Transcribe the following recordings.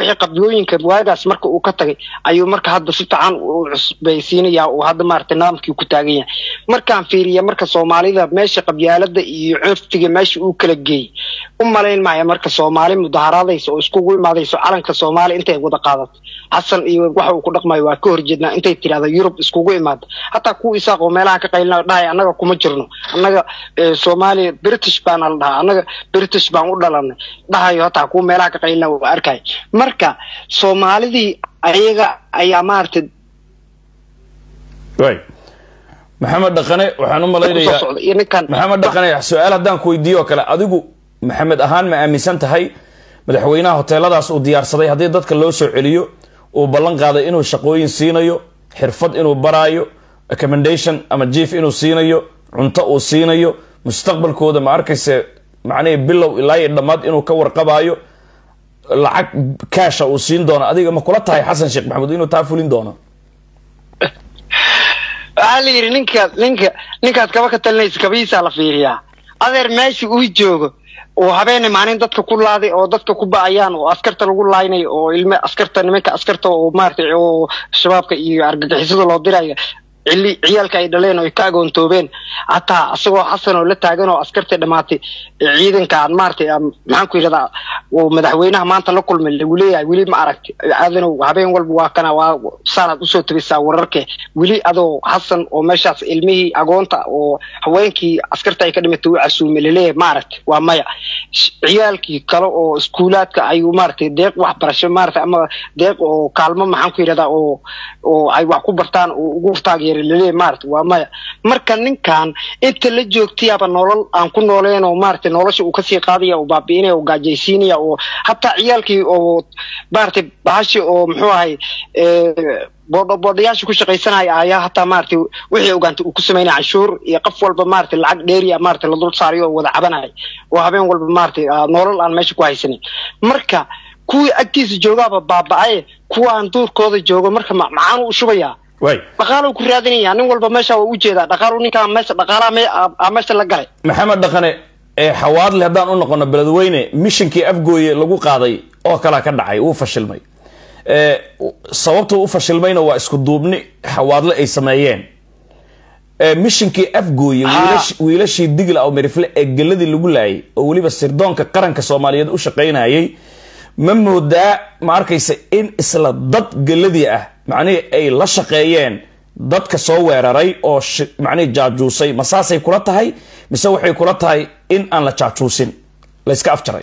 wixii qabyooyinka waagaas marka uu ka tagay ayuu marka hadda si fiican u cusbaysiinaya uu hadda maaragtay nidaamkii ku taagan yahay markaan fiiriya marka soomaalida meesha qabyaalada iyo curfiga meesha uu kala geeyey u malayn maayo marka soomaali mudaharaadaysa oo iskugu imaadayso calanka soomaaliya intay wada qaadato xasan iyo waxa uu ku dhaqmayo waa ka horjeednaa intay tirahda yurub iskugu imaado hataa kuwa isaaq oo meelaha ka qaylina dhahay annaga kuma jirno annaga soomaaliya british baana la dhahaa annaga british baan u dhalanay dhahayo hataa kuwa meelaha ka qaylina waa arkay marka soomaalidii ayaga ayaa maaragtay way maxamed dhaqane waxaan u malaynayaa iyo ninkan maxamed dhaqane su-aal haddaan ku weydiiyo oo kale adigu maxamed ahaan ma aaminsan tahay madaxweynaha hoteeladaas uu diyaarsaday haddii dadka loo soo celiyo uu ballan qaaday inuu shaqooyin siinayo xirfad inuu baraayo recommendation ama jief inuu siinayo cunto uu siinayo mustaqbalkooda ma arkayse macnihii bilow ilaa iyo dhammaad inuu ka warqabaayo lacag kaasha uu siin doono adiga ma kula tahay xasan sheekh maxamuud inuu taa fulin doono waxaa la yidhi ninkaad ninka ninkaad kaba ka talinaysa kabihiisaa la fiiriyaa adeer meesha uu joogo oo habeene maalin dadka ku laaday oo dadka ku ba'ayaan oo askarta lagu laaynayo oo ilme askarta nimanka askarta oo maaragtay oo shabaabka iyo argagixisada loo dirayo cili ciyaalka ay dhaleen oo ay ka agoontoobeen hataa asagoo xasan oo la taagan oo askarta dhammaatay ciidanka aan maaragtay maxaan ku yidhahdaa oo madaxweynaha maanta la kulmay lagu leeyahay weli ma aragti aadanow habeen walba waa kana waa saanaad usoo tabisaa wararke weli adoo xasan oo meeshaas ilmihii agoonta oo haweenkii askarta ay ka dhimatay u casuumay laleeyahay ma aragti waa maya ciyaalkii kale oo iskuulaadka ayuu maaragtay deeq waxbarasho maaragtay ama deeq oo kaalmo maxaan ku yidhahdaa oo oo ay wax ku bartaan oo ugu taageeray laleeyahay maaragtay waa maya marka ninkan inta la joogtayaaba nolol aan ku nooleen oo maaragtay nolosha uu kasii qaadaya oo baabi'inaya oo gaajaysiinaya oo hataa ciyaalkii oo maaragtay bahashi oo muxuu ahay boodho boodhayaasha ku shaqaysanaya ayaa hataa maaragtay wixii ogaantay uu ku samaynaya canshuur iyo qof walba maaragtay lacag dheeriya maaragtay la dul saarayo oo wada cabanaya oo habeen walba maaragtay nolol aan meesha ku haysanin marka kuwii agtiisa joogaaba baaba'aye kuwaan duurkooda joogo marka maxaan u shubayaa way dhaqaalo ku raadinaya nin walba meesha waa ujeedaa dhaqaalo ninkaa meesha dhaqaalaha me aa meesha la galay maxamed dhaqane ee xawaadle haddaan u noqono beledweyne mishinkii afgooye lagu qaaday oo kalaa ka dhacay wuu fashilmay sababtuu u fashilmayna waa isku duubni xawaadle ay sameeyeen mishinkii afgooye wiilashii digla oo merifle ee geladii lagu laayay oo weliba sirdoonka qaranka soomaaliyeed u shaqaynayay ma moodaa ma arkaysa in isla dad geladii ah macnihii ay la shaqeeyeen dadka soo weeraray oo macnihii jaajuusay ma saasay kula tahay mise waxay kula tahay in aan la jaajuusin layska afjaray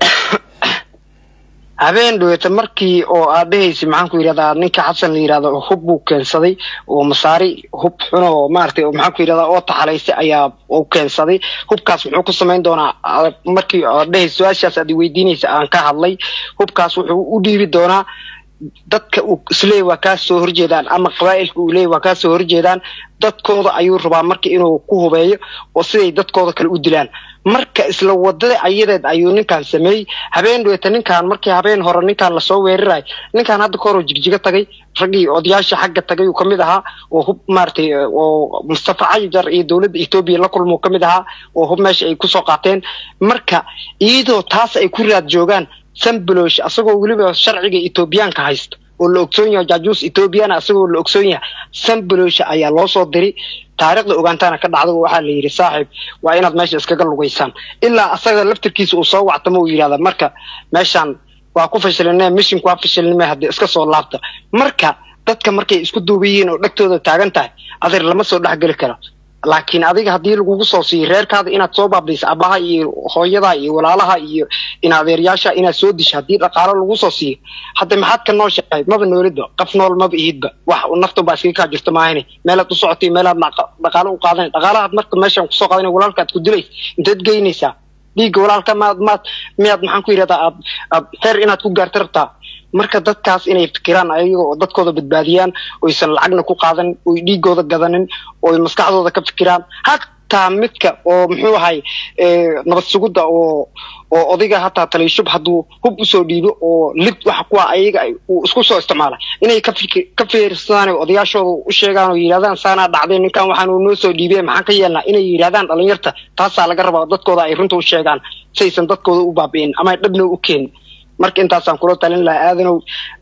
habeen dhaweyta markii oo aad dhehaysa maxaan ku yidhahdaa ninka xasan la yidhahdo hub buu keensaday oo masaari hub xun oo maaragtay maxaan ku yidhahdaa oo taxalaysay ayaa uu keensaday hubkaas muxuu ku samayn doonaa markii aad dhehaysa su-aashaas aad weydiinaysa aan ka hadlay hubkaas wuxuu u dhiibi doonaa dadka uu isleey waa kaa soo horjeedaan ama qabaa'ilka uu leey waa kaa soo horjeedaan dadkooda ayuu rabaa marka inuu ku hubeeyo oo siday dadkooda kale u dilaan marka isla wadada ayadeed ayuu ninkan sameeyey habeen dhaweyta ninkan markii habeen hore ninkan lasoo weeraray ninkan hadda kahor oo jigjigo tagay raggii odayaasha xagga tagay uu kamid ahaa oo hub maaragtay oo mustafa cajar iyo dowladda etoobiya la kulmo kamid ahaa oo hub meesha ay kusoo qaateen marka iyadoo taas ay ku raad joogaan sambolosh asagoo weliba sharciga etoobiyaanka haysta oo la ogsoon yahay jaajuus etoobiyana asagoo la ogsoon yahay sambolosh ayaa loo soo diray taariikhda ogaantaana ka dhacda waxaa la yidhi saaxiib waa inaad meesha iskaga lugaysaan ilaa asaga laftirkiisa uu soo wactamo uu yidhahda marka meeshaan waa ku fashilina mishinku waa fashilnime haddii iska soo laabta marka dadka markay isku duuba yihiin oo dhegtooda taagan tahay adeer lama soo dhexgeli karo laakiin adiga haddii lagugu soo siiyo reerkaada inaad soo baabayso abaha iyo hooyada iyo walaalaha iyo in adeeryaasha inaad soo disho haddii dhaqaalo lagu soo siiyo hadda maxaad ka nooshahay maba noolidba qof nool maba ihidba wax naftan baa iskaga kaa jirto maahane meelaad u socotay meelaad dhaqaalo u qaadanay dhaqaalahaad marka meeshaan kusoo qaadanay walaalkaad ku dilaysa inteed geynaysaa dhiigga walaalka maad maad miyaad maxaan ku yidhahdaa aad aad heer inaad ku gaarta rabtaa marka dadkaas inay fikiraan ayaga oo dadkooda badbaadiyaan oysan lacagna ku qaadan oy dhiigooda gadanin oy maskaxdooda ka fikiraan hataa midka oo muxuu ahay nabad sugudda oo oo odayga hataa taliishub hadduu hub usoo dhiibo oo lid waxa kuwa ayaga uu isku soo isticmaala inay ka fikir ka fiirsadaan oo odayaashooda u sheegaan oo yidhahdaan saanaa dhacday ninkan waxaan uu noo soo dhiibay maxaan ka yeelnaa inay yidhahdaan dhalinyarta taasaa laga rabaa dadkooda ay runta u sheegaan saysan dadkooda u baabi'in ama ay dhabna u keenin marka intaasaan kula talin lahaa aadanow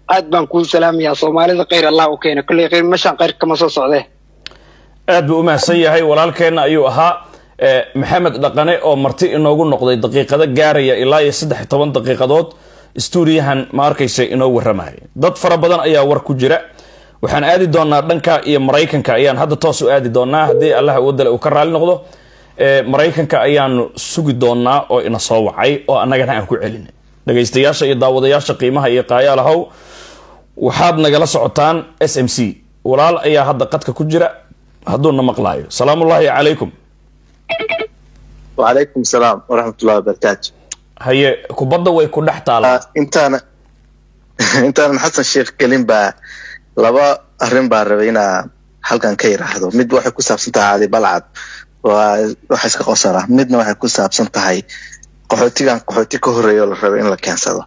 aad baan kuu salaamayaa soomaalida khayr allah u keena kolley khayr meeshaan khayr kama soo socdee aad buu u mahadsan yahay walaalkeenna ayuu ahaa maxamed dhaqane oo marti inoogu noqday daqiiqado gaaraya ilaa iyo saddex iyo toban daqiiqadood stuudiyahan ma arkaysa inoo warramaya dad fara badan ayaa war ku jira waxaan aadi doonaa dhanka iyo maraykanka ayaan hadda toos u aadi doonaa haddii allah wadale uu ka raali noqdo maraykanka ayaanu sugi doonaa oo ina soo wacay oo annagana aan ku celinay dhagaystayaasha iyo daawadayaasha qiimaha iyo qaayaalahow waxaad nagala socotaan s m c walaal ayaa hadda qadka ku jira hadduuna maqlaayo salaamullaahi calaykum wacalaykum salaam waraxmatullahi wabarakaatu haye kubadda way ku dhex taalaa intaana intaanan xasan sheekh gelin baa laba arrin baa rabay inaa halkan ka yiraahdo mid waxay ku saabsan tahay cali balcad waa waxa iska qosara midna waxay ku saabsan tahay qaxootigan qaxooti ka horreeya oo la rabay in la keensado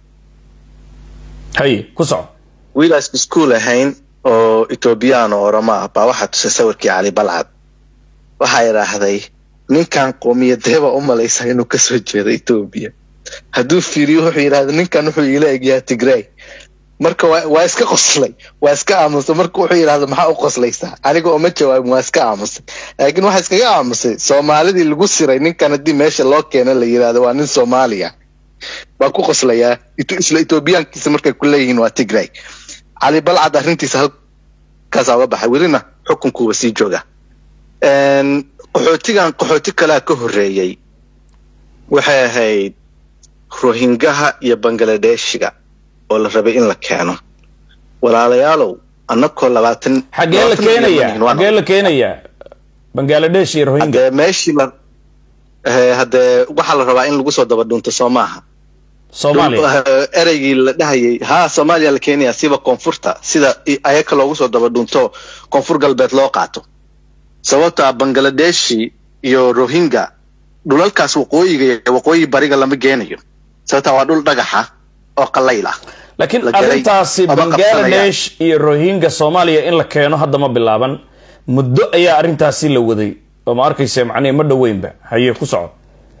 haye ku soco wiilaas iskuul ahayn oo etoobiyaan oo oramo ah baa waxaa tusay sawirkii cali balcad waxaa idhaahday ninkan qowmiyadeeba u malaysa inuu kasoo jeedo etoobiya hadduu fiiriyo wuxuu yidhahda ninkan wuxuu iila egyaha tigray marka waa iska qoslay waa iska aamusay marka wuxuu yidhahda maxaa u qoslaysaa aniga oo ma jawaabin waa iska aamusay laakiin waxaa iskaga aamusay soomaalidii lagu siray ninkan haddii meesha loo keena la yidhahdo waa nin soomaaliya baa ku qoslayaa isla etoobiyaankiisa markay ku leeyihiin waa tigray cali balcad arrintiisa halkaasaa uga baxay welina xukunkuuba sii jooga qaxootigan qaxooti kalea ka horreeyey waxay ahayd rohingaha iyo bangladeshiga oo la rabay in la keeno walaalayaalow annakoo labaatan xaggee la keenayaa xaggee la keenayaa bangladesh iyo rohinga haddee meeshii la haddee waxaa la rabaa in lagu soo daba dhunto soo maaha soomaaliya ereygii la dhahayay ha soomaaliya la keenaya siba koonfurta sida ayaka loogu soo daba dhunto koonfur galbeed loo qaato sababta bangladeshi iyo rohinga dhulalkaas waqooyiga iyo waqooyi bariga lama geenayo sababta waa dhul dhagaxa oo qalayl ah laakiin arrintaasi bangladesh iyo rohinga soomaaliya in la keeno hadda ma bilaaban muddo ayaa arrintaasi la waday oo ma arkaysa macnihi ma dhoweynba haye ku soco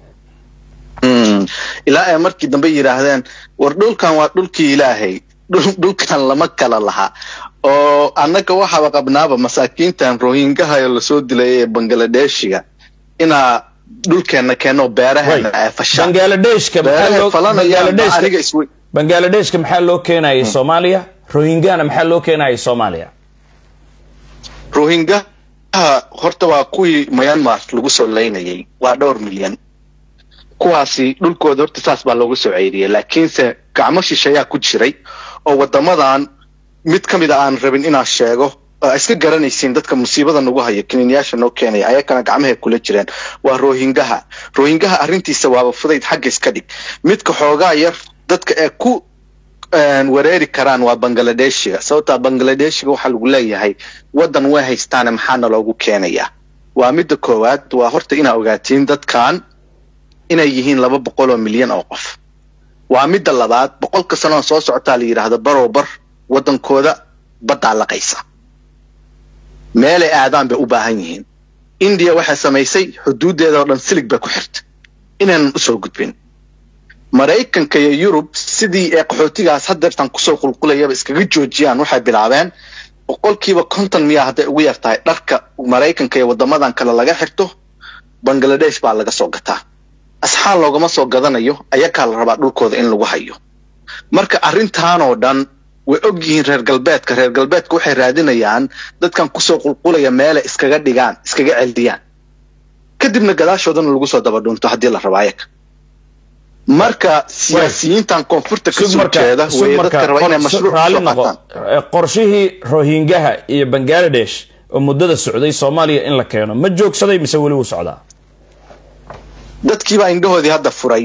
ilaa ay markii dambe yidhaahdeen war dhulkan waa dhulkii ilaahay dhulkan lama kala laha oo annaga waxaaba qabnaaba masaakiintan rohingaha lasoo dilay ee bangladeshiga inaa dhulkeena keeno beeraheena ay fashaan bangladeshka bangladeshka maxaa loo keenayay soomaaliya rohingahana maxaa loo keenayay soomaaliya rohingaha horta waa kuwii myanmar lagu soo laynayay waa dhowr milyan kuwaasi dhulkooda horta saas baa loogu soo ceyriyay laakiinse gacmo shisheeyaa ku jiray oo wadamadan mid ka mid a aan rabin inaan sheego oo iska garanaysiin dadka musiibada nagu haya kiniinyaasha noo keenaya ayakana gacmahay kula jireen waa rohingaha rohingaha arrintiisa waaba fudayd xagga iska dhig midka xoogaa yar dadka ee ku wareeri karaan waa bangladeshiga sababtaa bangladeshiga waxaa lagu leeyahay waddan way haystaane maxaana loogu keenayaa waa midda koowaad waa horta inaa ogaatiin dadkan inay yihiin laba boqol oo milyan oo qof waa midda labaad boqolka sanoon soo socotaa la yidhaahdo barow bar waddankooda baddaa laqaysa meelay aadaan bay u baahan yihiin indiya waxay samaysay xuduuddeeda oo dhan silig bay ku xirtay inaynan usoo gudbin maraykanka iyo yurub sidii ee qaxootigaas hadeertan kusoo qulqulayaba iskaga joojiyaan waxay bilaabeen boqolkiiba konton miyaa hadday ugu yar tahay dharka maraykanka iyo waddamadan kale laga xirto bangladesh baa laga soo gataa asxaan loogama soo gadanayo ayakaa la rabaa dhulkooda in lagu hayo marka arrintaanoo dhan way og yihiin reer galbeedka reer galbeedka waxay raadinayaan dadkan kusoo qulqulaya meelay iskaga dhigaan iskaga celdiyaan kadibna gadaashoodana lagu soo daba dhunto haddii la rabo ayaga marka siyaasiyiintan koonfurta kasoo jeeda way dadka raba inay mashruuc soo qaataan qorshihii rohingaha iyo bangladesh oo muddada socday soomaaliya in la keeno ma joogsaday mise weli wuu socdaa dadkiibaa indhahoodii hadda furay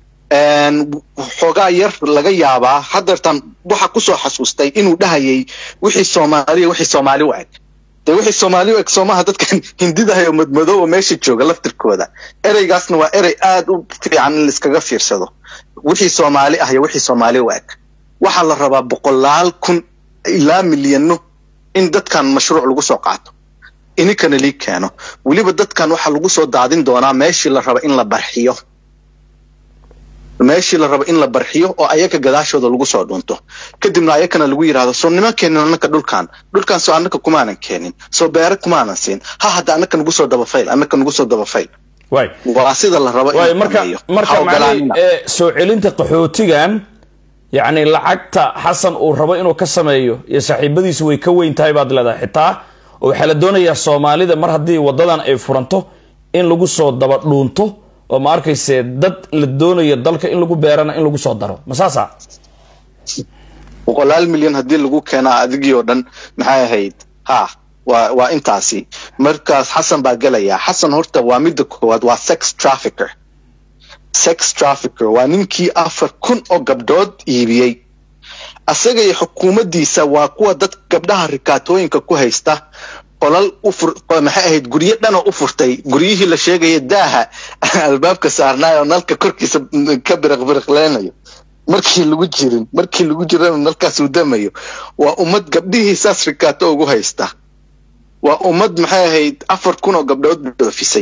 xoogaa yar laga yaabaa hadeertan waxa kusoo xasuustay inuu dhahayay wixii soomaaliya wixii soomaali u eg dee wixii soomaali u eg soomaha dadkan hindidahay oo madmadow oo meesha jooga laftirkooda ereygaasna waa erey aad u fiican in laiskaga fiirsado wixii soomaali ah iyo wixii soomaali u eg waxaa la rabaa boqolaal kun ilaa milyano in dadkan mashruuc lagu soo qaato ininkana lii keeno weliba dadkan waxaa lagu soo daadin doonaa meeshii la raba in la barxiyo meeshii la rabo in la barxiyo oo ayaga gadaashooda lagu soo dhunto kadibna ayakana lagu yidhahdo soo nima keenin annaka dhulkan dhulkan soo annaka kumaanan keenin soo beere kumaanan siin ha hadda annaka nagu soo dabafayl annaka nagu soo dabafayl waay waa sida la rabo in waay la marka sameeyo. marka Ha macnihii ogolaanina. ee, soo celinta qaxootigan yacni lacagta xasan uu rabo inuu ka sameeyo iyo saaxiibadiisu way ka weyn tahay baad leedahay xitaa oo waxaa la doonayaa soomaalida mar haddii wadadan ay furanto in lagu soo daba dhuunto oo ma arkayse dad la doonayo dalka in lagu beerana in lagu soo daro ma saasa boqolaal milyan haddii lagu keenaa adigii oo dhan maxay ahayd ha waa waa intaasi markaas xasan baa gelaya xasan horta waa midda koowaad waa sex trafficker sex trafficker waa ninkii afar kun oo gabdhood iibiyey asaga iyo xukuumaddiisa waa kuwa dad gabdhaha rikaatooyinka ku haysta qolal u fur qo- maxay ahayd guryo dhanoo u furtay guryihii la sheegaya daaha albaabka saarnaayo nalka korkiisa ka biriqbiriqleynayo markii lagu jirin markii lagu jirana nalkaas uu damayo waa ummad gabdhihii saas rikaato ugu haysta waa ummad maxay ahayd afar kun oo gabdhood dhoofisay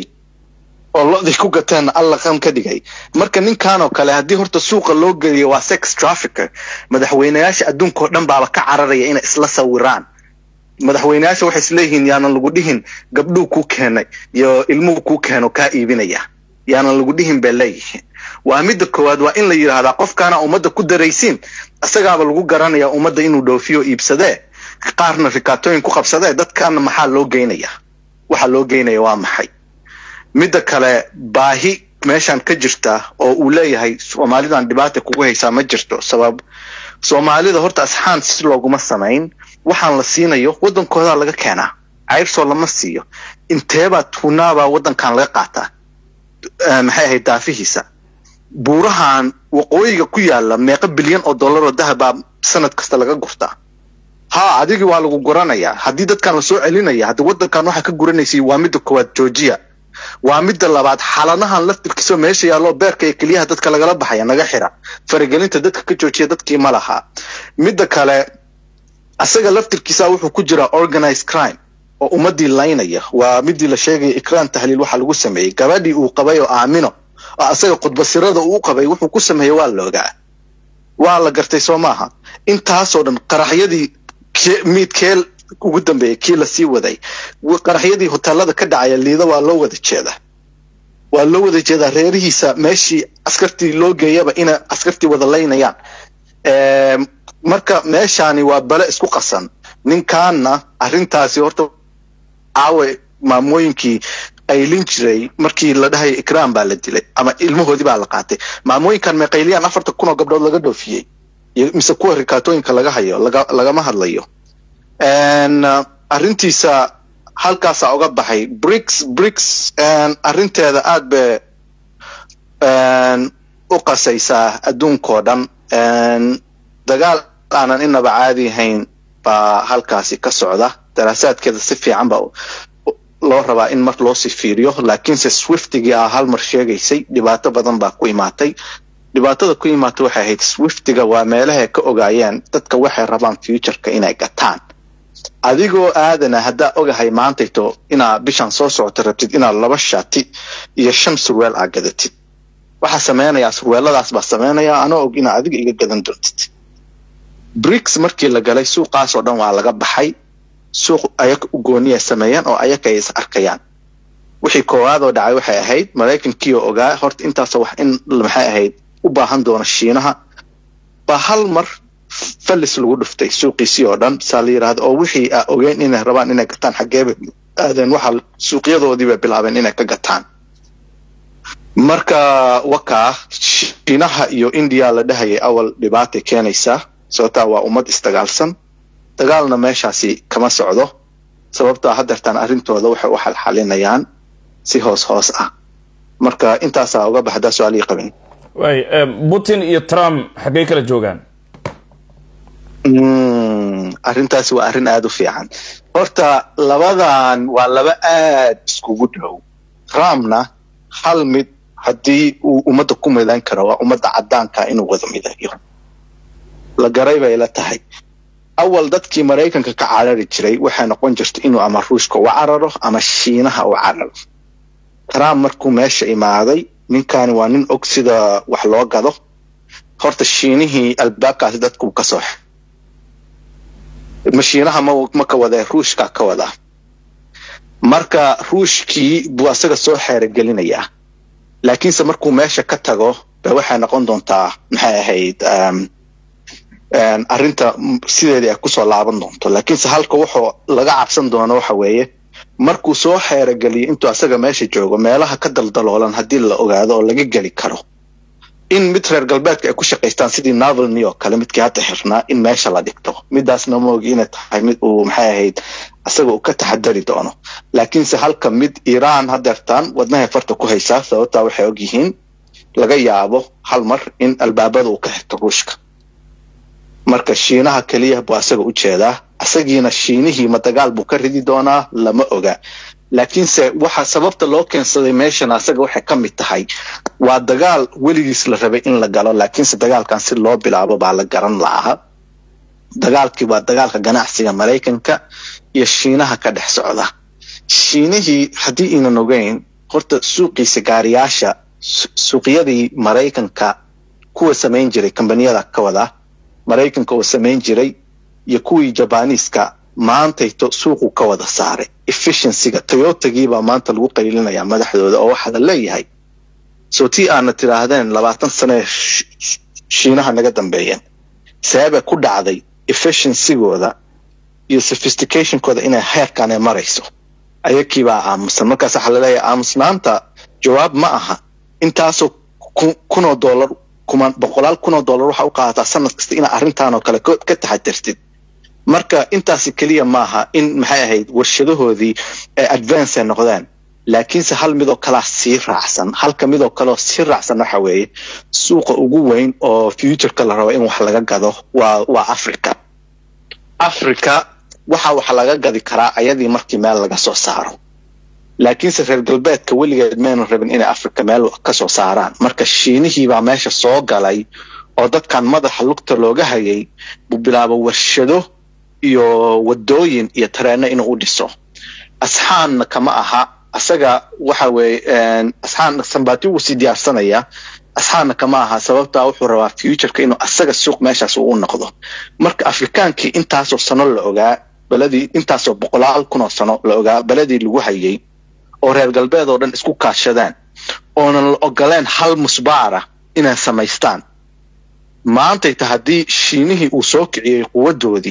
oo lodii ku gateen alla qan ka dhigay marka ninkan oo kale haddii horta suuqa loo geliyo waa sex trafficker madaxweynayaasha adduunka oo dhan baaba ka cararaya inay isla sawiraan madaxweynayaasha waxay isleeyihiin yaanan lagu dhihin gabdhuu kuu keenay iyo ilmuhu kuu keeno kaa iibinaya yaanan lagu dhihin bay leeyihiin waa midda koowaad waa in la yidhaahdaa qofkaana ummadda ku daraysiin isagaaba lagu garanaya ummadda inuu dhoofiyo iibsadee qaarna rikaatooyin ku qabsadee dadkaana maxaa loo geynaya waxa loo geynaya waa maxay midda kale baahi meeshan ka jirta oo uu leeyahay soomaalidan dhibaata kugu haysaa ma jirto sabab soomaalida horta asxaan si looguma samayn waxaan la siinayo waddankoodaa laga keenaa cayrsoo lama siiyo inteebaa tuunaabaa waddankan laga qaataa Eh, maxay ahayd daafihiisa buurahan waqooyiga ku yaala meeqa bilyan oo dollar oo dahabaa sanad kasta laga gurtaa ha adigii waa lagu guranayaa haddii dadkan lasoo celinaya haddi waddankan waxaa ka guranaysay waa midda koowaad georgia waa midda labaad xaladahan laftirkiisoo meesha yaallo beerka iyo keliyaha dadka lagala baxaya naga xira faragelinta dadka ka joojiya dadkii ma laha midda kale asaga laftirkiisa wuxuu ku jiraa organized crime oo ummadii laynaya waa midii la sheegaya ikraan tahliil waxa lagu sameeyey gabadhii uu qabay oo aamino oo asaga khudbasirada uu qabay wuxuu ku sameeyey waa la ogaa waa la gartay soo maaha intaasoo dhan qaraxyadii ke- miidkeel ugu dambeeyey kii lasii waday w- qaraxyadii hoteelada ka dhacaya liida waa loo wada jeedaa waa loo wada jeedaa reerihiisa meeshii askartii loo geeyaba ina askartii wada laynayaan Em, marka meeshaani waa bale isku qasan ninkaanna arrintaasi horta caawe maamooyinkii qaylin jiray markii la dhahayo ikraam baa la dilay ama ilmahoodii baa la qaatay maamooyinkan may qayliyaan afartan kun oo gabdhood laga dhoofiyey iyo mise kuwa rikaatooyinka laga hayo laga lagama hadlayo En, uh, arrintiisa halkaasaa uga baxay brics brics en, arrinteeda aad bay en, u qasaysaa adduunkoo dhan En, dagaal aanan inaba caadi ahayn baa halkaasi ka socda daraasaadkeeda si fiican baa u- loo rabaa in mar loosii fiiriyo laakiinse swiftigii ah hal mar sheegaysay dhibaato badan baa ku imaatay dhibaatada ku imaatay waxay ahayd swiftiga waa meelahay ka ogaayeen dadka waxay rabaan futureka inay gataan adigoo aadana haddaa ogahay maantayto inaa bishan soo socota rabtid inaad laba shaati iyo shan surweel aa gadatid waxaa sameynayaa surweeladaas baa sameynaya anoo og inaa adiga iga gadan doontid brics markii la galay suuqaasoo dhan waa laga baxay suuq ayaga u gooniya sameeyeen oo ayaga ay is arkayaan wixii koowaadoo dhacay waxay ahayd maraykankii oo ogaa horta intaasoo wax in maxay ahayd u baahan doona shiinaha baa hal mar fallis lagu dhuftay suuqiisii oo dhan saa la yidhaahdo oo wixii aa ogeen inay rabaan inay gataan xaggeeba aadeen waxa suuqyadoodii bay bilaabeen inay ka gataan marka wakaa shiinaha iyo india la dhahayay awal dhibaatay keenaysaa sababtaa waa ummad isdagaalsan dagaalna meeshaasi kama socdo sababtaa haddeertaan arrintooda waxay u xalxalinayaan si hoos hoos ah marka intaasaa uga baxdaa su-aalihii qabin waay putin iyo trump xaggay kala joogaan Mm, arrintaasi waa arrin aada u fiican horta labadan waa laba aad iskugu dhow trumpna hal mid haddii uu ummadda ku midan karo waa ummadda caddaanka inuu wada midayo la garay bay la tahay awal dadkii maraykanka ka carari jiray waxay noqon jirta inuu ama ruushka u cararo ama shiinaha u cararo trump markuu meesha imaaday ninkani waa nin og sida wax loo gado horta shiinihii albaabkaasi dadku ka soo mashiinaha ma ma ka wada ruushka ka wada marka ruushkii buu asaga soo xeerogelinayaa laakiinse markuu meesha ka tago ba waxay noqon doontaa maxay ahayd arrinta sideedii ay kusoo laaban doonto laakiinse halka wuxuu laga cabsan doono waxa weeye markuu soo xeerogeliyo intuu asaga meesha joogo meelaha ka daldaloolan haddii la ogaado oo laga geli karo in mid reer galbeedka ay ku shaqaystaan sidii navalny oo kale midkii hadda xirnaa in meesha la dhigto midaasna ma ogi inay tahay mid uu maxay ahayd asaga uu ka taxadari doono laakiinse halka mid iiraan hadeertaan wadnahay farta ku haysaa sababtaa waxay og yihiin laga yaabo hal mar in albaabada uu ka xirto ruushka marka shiinaha keliya buu asaga u jeedaa asagiina shiinihii ma dagaal buu ka ridi doonaa lama oga laakiinse waxa sababta loo keensaday meeshan asaga waxay ka mid tahay waa dagaal weligiis la rabay in la galo laakiinse dagaalkan si loo bilaabo baa la garan la'aha dagaalkii waa dagaalka ganacsiga maraykanka iyo shiinaha ka dhex socda shiinihii haddii iinan ogeyn horta suuqiisa gaariyaasha suuqyadii maraykanka kuwa samayn jiray kambaniyada ka wada maraykanka oo samayn jiray iyo kuwii jabaniiska maantayto suuqu ka wada saaray efficiencyga toyotagiibaa maanta lagu qaylinayaa madaxdooda oo waxaa la leeyahay soo tii aana tidhaahdeen labaatan sane shiinaha naga dambeeyeen sababay ku dhacday efficiencygooda iyo sophisticationkooda inay heerkan ay marayso ayakiibaa aamusan markaas waxaa laleeyahay aamusnaanta jawaab ma aha intaasoo kunoo dollar kuman boqolaal kunoo dollar waxaa u qaadataa sanad kasta inaa arrintan oo kale ka taxadirtid marka intaasi keliya maaha in maxay ahayd warshadahoodii ay advance ay noqdeen laakiinse hal midoo kalaa sii raacsan halka midoo kaleoo sii raacsan waxa weeye suuqa ugu weyn oo futureka la rabo in wax laga gado waa waa africa africa waxa wax laga gadi karaa ayadii markii meel laga soo saaro laakiinse reer galbeedka weligeed maynan rabin inay africa meel ka soo saaraan marka shiinihiibaa meesha soo galay oo dadkan madaxa lugta looga hayay buu bilaabo warshado iyo wadooyin iyo tareeno inuu u dhiso asxaanna kama aha asaga waxa weeye asxaan sambati wuu sii diyaarsanayaa asxaanna kama aha sababtaa wuxuu rabaa futureka inuu asaga suuq meeshaas uu noqdo marka afrikaankii intaasoo sano la ogaa beladii intaasoo boqolaal kunoo sano la ogaa beladii lagu hayay oo reer galbeed oo dhan isku kaashadaan oonan la ogoleen hal musbaara inay samaystaan maantayta haddii shiinihii uu soo kiciyey quwadoodii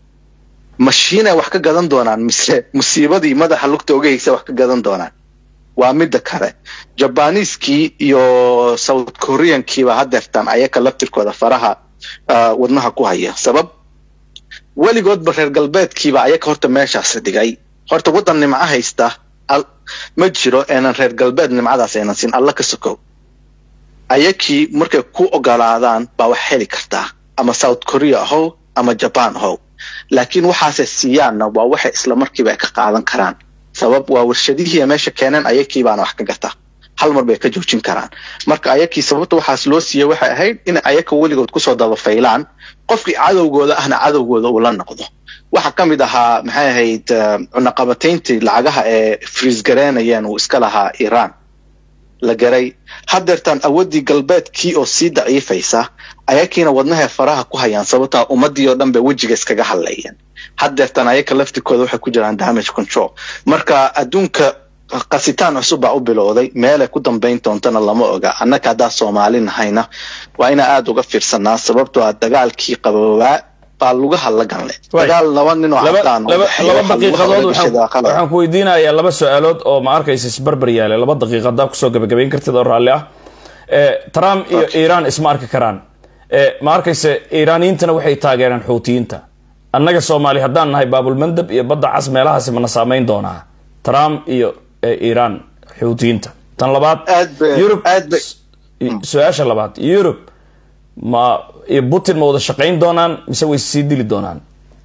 mashiinay wax ka gadan doonaan mise musiibadii madaxa lugta oga haysa wax ka gadan doonaan waa midda kale jabaniiskii iyo south koreankiiba hadeertaan ayaka laftirkooda faraha wadnaha ku haya sabab weligoodba reer galbeedkiiba ayaka horta meeshaas dhigay horta waddan nimco haysta ma jiro eenan reer galbeed nimcadaas aynan siin alla ka sokow ayakii markay ku ogolaadaan baa wax heli kartaa ama south korea ahow ama jaban ahow laakiin waxaasay siiyaanna waa waxay isla markiiba ay ka qaadan karaan sabab waa warshadihii meesha keeneen ayakii baana wax ka gata hal mar bay ka joojin karaan marka ayakii sababta waxaas loo siiyey waxay ahayd in ayaka weligood kusoo dabafaylaan qofkii cadowgooda ahna cadowgooda uu la noqdo waxaa ka mid ahaa maxay ahayd cunaqabatayntii lacagaha ee friisgareynayeen uu iska lahaa iiraan la garay hadeertaan awoodii galbeedkii oo sii daciifaysa ayakiina wadnahay faraha ku hayaan sababtaa ummadii oo dhan bay wejiga iskaga hadlayeen hadeertaan ayaka laftirkooda waxay ku jiraan damage control marka adduunka qasitaan cusub baa u bilowday meelay ku dambayn doontana lama oga annaka haddaa soomaali nahayna waa inaa aada uga fiirsanaa sababtoo ah dagaalkii qaboobaa baa lugaha la ganle dagaal laba nin oo cadaan laba daqiiqadood waxaan ku weydiinayaa laba su-aalood oo ma arkaysa isbarbar yaale laba daqiiqa haddaa kusoo gabagabayn kartid oo raalli ah trump iyo iiraan isma arki karaan ma arkaysa iiraaniyiintana waxay taageereen xuutiyiinta annaga soomaali haddaan nahay baabulmandab iyo badda cas meelahaasi mana saamayn doonaa trump iyo iiraan xuutiyiinta tan labaad yurub su-aasha labaad yurub ma iyo putin ma wada shaqayn doonaan mise way sii dili doonaan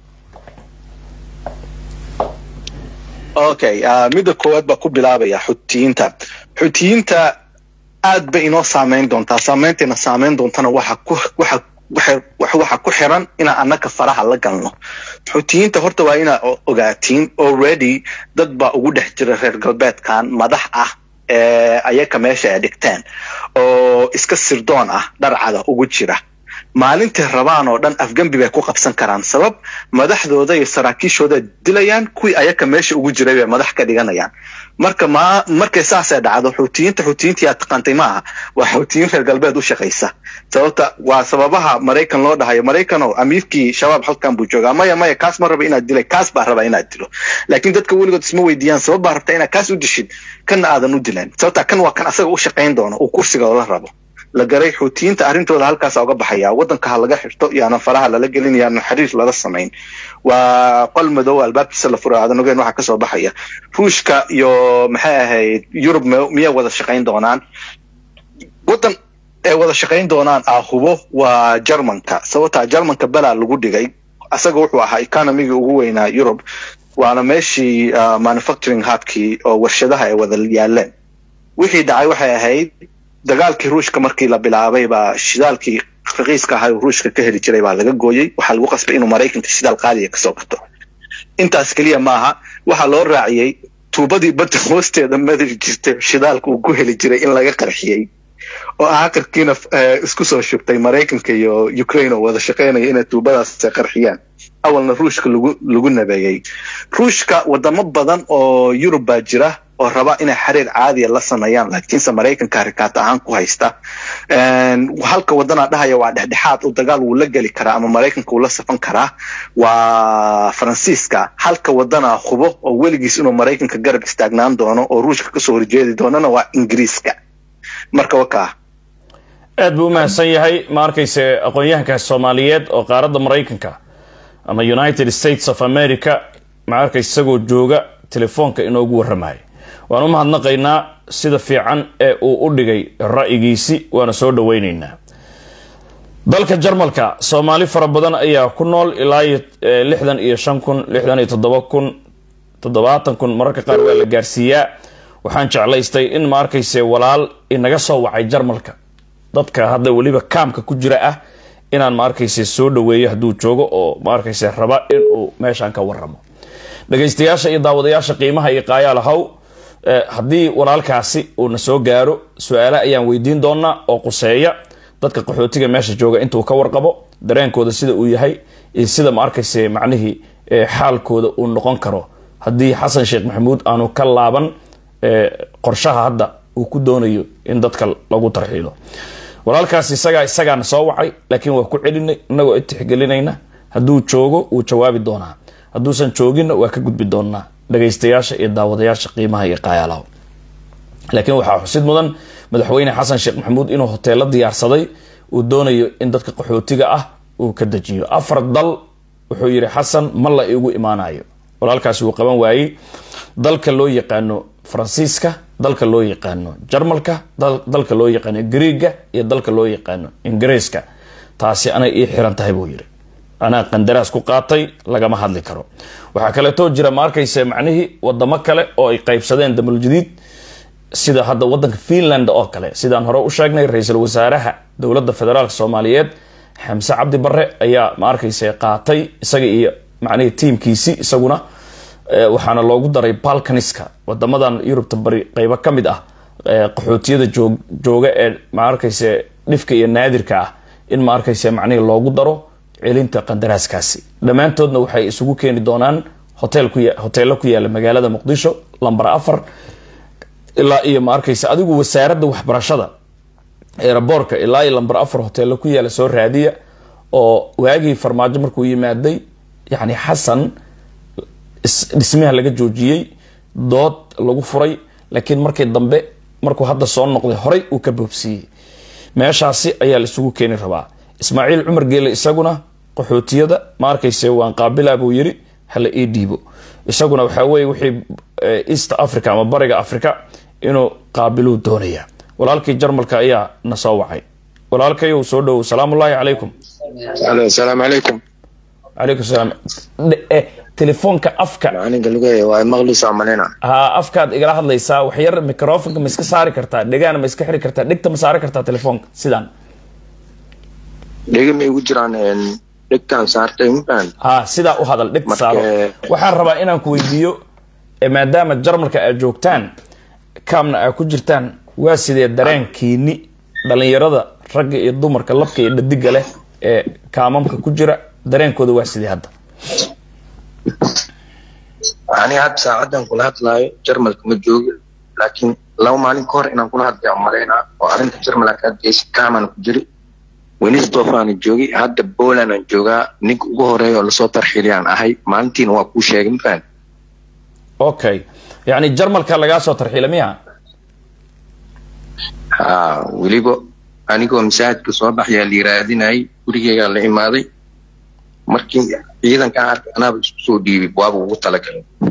okay midda koowaad baa ku bilaabaya xutiyiinta xutiyiinta aad bay inoo saameyn doontaa saameynteena saameyn doontana waxa ku waxa waxa ku xiran inaan annaka faraha la galno xutiyiinta horta waa inaa ogaatiin already dad baa ugu dhex jira reer galbeedkan madax ah ee ayaka meesha ay dhigteen oo oo iska sirdoon ah dharcada ugu jira maalintay rabaan oo dhan afgembi bay ku qabsan karaan sabab madaxdooda iyo saraakiishooda dilayaan kuwii ayaka meesha ugu jiray bay madax ka dhiganayaan marka ma markay saasay dhacdo xuutiyiinta xuutiyiintii aad taqaantay ma aha waa xuutiyiin reer galbeed u shaqaysa sababta waa sababaha maraykan loo dhahayo maraykanoo amiirkii shabaab halkan buu joogaa maya maya kaas ma raba inaad dilay kaas baa raba inaad dilo laakiin dadka weligood isma weydiiyaan sabab baa rabta inaad kaas u dishid kanna aadan u dilan sababta kan waa kan asaga u shaqayn doono uu kursiga la rabo la garay xuutiyiinta arrintooda halkaasa uga baxaya waddanka ha laga xirto iyaanan faraha lala gelin iyaanan xiriir lala samayn waa qol madow albaabkiisa la fura aadan ogeen waxaa kasoo baxaya ruushka iyo maxay ahayd yurub miyay wada shaqayn doonaan waddan ay wada shaqayn doonaan ah hubo waa jermanka sababtaa jermanka belaa lagu dhigay asaga wuxuu ahaa economigii ugu weynaa yurub waana meeshii manufacturing hubkii oo warshadaha ay wada yaaleen wixii dhacay waxay ahayd dagaalkii ruushka markii la bilaabay baa shidaalkii raqiiska ahaa uu ruushka ka heli jiray baa laga gooyey waxaa lagu qasbay inuu maraykanka shidaal qaaliya kasoo gato intaas keliya maaha waxaa loo raaciyey tuubadii badda hoosteeda madari jirtay shidaalka uu ku heli jiray in laga qarxiyey oo aakhirkiina isku soo shubtay maraykanka iyo ukraine oo wada shaqaynaya inay tuubadaas qarxiyaan awalna ruushka lagu lagu nabeeyey ruushka wadamo badan oo yurub baa jira oo raba inay xiriir caadiya la sameeyaan laakiinse maraykanka rikaat ahaan ku haysta halka wadanaa dhahaya waa dhexdhexaad u dagaal wuu la geli karaa ama maraykanka wuu la safan karaa waa faransiiska halka wadanaa hubo oo weligiis inuu maraykanka garab istaagnaan doono oo ruushka kasoo horjeedi doonana waa ingiriiska marka wakaa aad buu u mahadsan yahay ma arkayse aqoon-yahankaas soomaaliyeed oo qaaradda maraykanka ama united states of america ma arkayse isagoo jooga telefoonka inoogu warramayo waan u mahadnaqaynaa sida fiican ee uu u dhigay ra'yigiisi waana soo dhaweyneynaa dalka jarmalka soomaali fara badan ayaa ku nool ilaa iyo lixdan iyo shan kun lixdan iyo toddoba kun toddobaatan kun mararka qaar waa la gaarsiiyaa waxaan jeclaystay in ma arkayse walaal inaga soo wacay jarmalka dadka hadda weliba kaamka ku jira ah inaan ma arkayse soo dhaweeyo hadduu joogo oo ma arkayse raba inuu meeshaan ka waramo dhagaystayaasha iyo daawadayaasha qiimaha iyo qaayaal haw haddii walaalkaasi uuna soo gaaro su-aale ayaan weydiin doonaa oo quseeya dadka qaxootiga meesha jooga intuu ka warqabo dareenkooda sida uu yahay iyo sida ma arkayse macnihii xaalkooda uu noqon karo haddii xasan sheekh maxamuud aanu ka laaban qorshaha hadda uu ku doonayo in dadka lagu tarxiilo walaalkaas isagaa isagaana soo wacay laakiin waa ku celinay inagoo itixgelinayna hadduu joogo wuu jawaabi doonaa hadduusan jooginna waa ka gudbi doonaa dhagaystayaasha iyo daawadayaasha qiimaha iyo qaayaalaha laakiin waxaa xusid mudan madaxweyne xasan sheekh maxamuud inuu hoteelo diyaarsaday uu doonayo in dadka qaxootiga ah uu ka dejiyo afar dal wuxuu yidhi xasan ma la iigu imaanayo walaalkaasi wuu qaban waayey dalka loo yaqaano faransiiska dalka loo yaqaano jarmalka dalka loo yaqaano griiga iyo dalka loo yaqaano ingiriiska taasi anay ii xiran tahay buu yidhi anaa qandaraas ku qaatay lagama hadli karo waxaa kaleetoo jira ma arkayse macnihii wadamo kale oo ay qaybsadeen damuljadiid sida hadda wadanka finland oo kale sidaan hore u sheegnay ra-iisul wasaaraha dowladda federaalk soomaaliyeed xamse cabdi bare ayaa ma arkayse qaatay isaga iyo macnihii tiimkiisi isaguna waxaana loogu daray balkaniska wadamadan yurubta bari qeybo ka mid ah qaxootiyada jooga ee ma arkayse dhifka iyo naadirka ah in ma arkayse macnihii loogu daro celinta qandaraaskaasi dhammaantoodna waxay isugu keeni doonaan hoteello ku yaala magaalada muqdisho lamber afar ilaa iyo ma arkayse adigu wasaaradda waxbarashada eeraboorka ilaa iyo lamber afar hoteello ku yaala soo raadiya oo waagii farmaajo markuu yimaaday yacni xasan dhismaha laga joojiyey dood lagu furay laakiin markii dambe markuu hadda soo noqday horay uu ka boobsiiyey meeshaasi ayaa la isugu keeni rabaa ismaaciil cumar geele isaguna qaxootiyada ma arkayse waan qaabilaa buu yiri hala ii dhiibo isaguna waxaa weye wixii east africa ama bariga africa inuu qaabiluu doonaya walaalkii jarmalka ayaa na soo wacay walaalkayow soo dhowow salaamullaahi calaykum asalaamu calaykum calaykum salaam telefoonka afka aniga lugaya waa maqlisa malina ha afkaad igala hadlaysaa waxyar microfonka ma iska saari kartaa dhegaana ma iska xiri kartaa dhegta ma saari kartaa telefoonka sidaan dhega ma igu jiraan dhegtaan saartay mafaan ha sidaa u hadal dhegta saaro waxaan rabaa inaan ku weydiiyo maadaama jarmalka aad joogtaan kaamna aad ku jirtaan waa sidee dareenkiini dhalinyarada ragga iyo dumarka labka iyo dhadiga leh ee kaamamka ku jira dareenkooda waa sidii hadda ani hadda saacadan kula hadlaayo jarmalka ma joogi laakiin laba maalin ka hor inaan kula hadlaya malaynaa oo arrinta jarmal ka hadlaysa kaamana ku jiri wenisdorf aana joogi hadda poland aan joogaa ninka ugu horeeya oo lasoo tarxiliyaan ahay maalintiina waa kuu sheegay mafahant okay yacni jarmalka lagaa soo tarxiila miya ha weliba anigoo masaajidka soo baxyaa la yiraadinayay gurigeygaa la imaaday markii ciidankaan arkay anaaba isku soo dhiibay waaba ugu talagalay